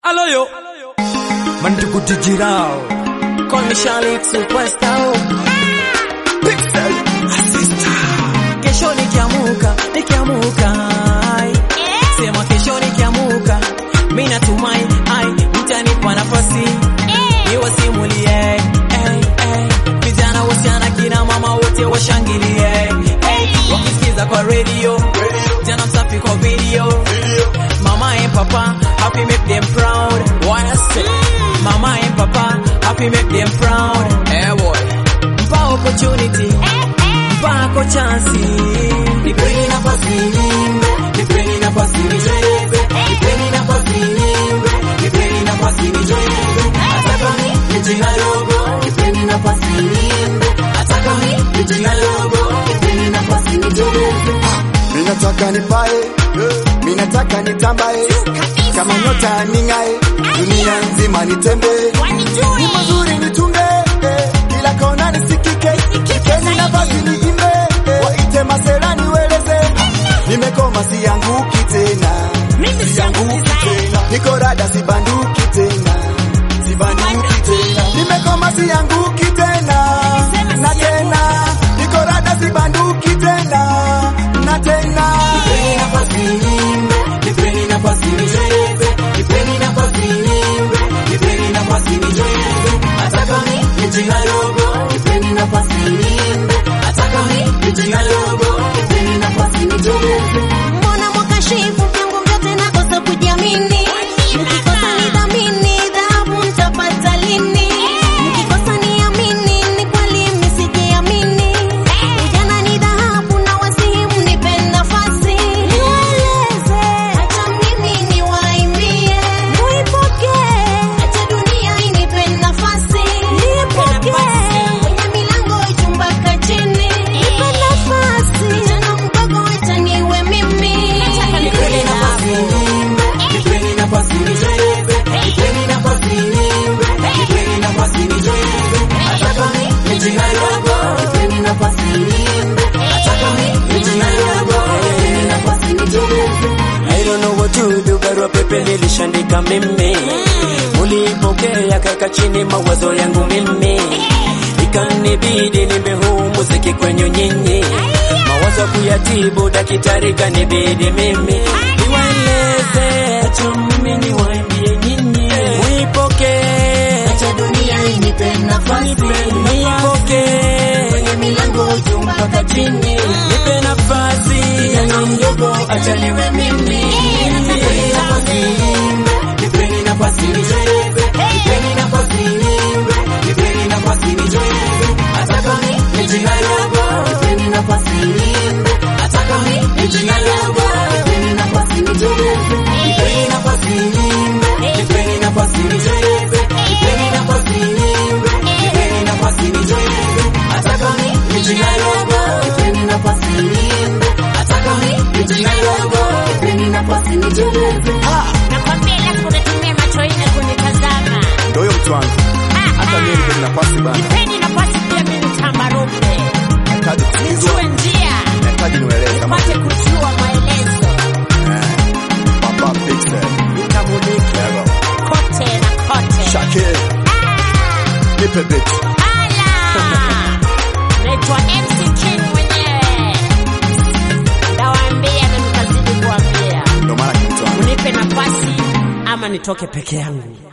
Aloyo Mantukutijirao Call me Charlotte Superstar. Pixel Assistant Kesho nikiamuka, nikiamuka ai. Sema kesho nikiamuka, mimi natumai ai mtanipa nafasi niwasimulie ai, ai. Vijana, wasichana, kina mama wote washangilie ai. Wakisikiza kwa radio, jana msafi kwa video Mama and papa, happy make them proud. What I say? Mama and papa, happy make them proud. Eh boy Mpa opportunity, mpako chansi. Nipeni nafasi nimbe, nipeni nafasi nicheze, nipeni nafasi nimbe, nipeni nafasi nicheze. Hata kama ni jina dogo, nipeni nafasi nimbe, hata kama ni jina dogo, nipeni nafasi nicheze. Minataka nipae, minataka nitambae, kama nyota ning'ae, dunia nzima nitembee, ni mazuri nitunge, eh, kila kona nisikike, nipeni nafasi niimbe, eh, waite masela niweleze, nimekoma sianguki tena, sianguki tena, niko rada sibanduki tena, sibanduki tena, nimekoma sianguki tena, na tena, niko rada sibanduki tena, na tena. Nipeni nafasi nimbe, nipeni nafasi nicheze, nipeni nafasi nimbe, nipeni nafasi nicheze. Hata kama ni jina dogo, nipeni nafasi nimbe, hata kama ni jina dogo, nipeni nafasi nicheze. Mbona mwakashifu vyangu vyote nakosa kujiamini? Mkikosa nidhamini, dhahabu mtapata lini? Mkikosa niamini, ni kweli msijiamini. Ujana ni dhahabu na wasihi mnipe nafasi. Nieleze, acha mimi niwaimbie. Muipokee, acha dunia inipe nafasi. Nipokee, kwenye milango ichumbaka chini. Nipe nafasi, kijana mdogo acha niwe mimi. Nipeni nafasi nimbe, nipeni nafasi nicheze, nipeni nafasi nimbe, nipeni nafasi nicheze. Hata kama ni jina dogo, nipeni nafasi nimbe, hata kama ni jina dogo, nipeni nafasi nicheze. I don't know what to do, barua pepe nilishandika mimi, ulipokea kaka chini mawazo yangu mimi, ikanibidi nimbe huu muziki kwenye nyinyi, mawazo kuyatibu, daktari kanibidi mimi niwaeleze, acha mimi niwaambie nyinyi, muipokee, Acha dunia inipe nafasi, muipokee, kwenye milango juu mpaka chini. nipe nafasi, Kijana mdogo acha niwe mimi. Nipeni nafasi nimbe, nipeni nafasi nicheze, nipeni nafasi nimbe, nipeni nafasi nicheze. Hata kama ni jina dogo, nipeni nafasi nimbe, hata kama ni jina dogo, nipeni nafasi nicheze. Nipeni nafasi nimbe, nipeni nafasi nicheze, nipeni nafasi nimbe, nipeni nafasi nicheze. Hata kama ni jina dogo, nipeni nafasi nimbe, hata kama ni jina dogo, nipeni nafasi nicheze. Nakwambia ila kunatumia macho ine kunitazama. Ndio huyo mtu wangu, hata mimi nipeni nafasi bana, Nipeni nafasi pia mimi tambaruke. nahitaji kusikizwa, Nijue njia, nahitaji niweleze kama nipate kujua maelezo. Papa Pixel, Nikamulike Lego, kote na kote. Shakir, nipe beat. Ala! Naitwa MC King mwenyewe. Ndawaambia na nitazidi kuambia. Ndio maana kitu wangu Unipe nafasi ama nitoke peke yangu.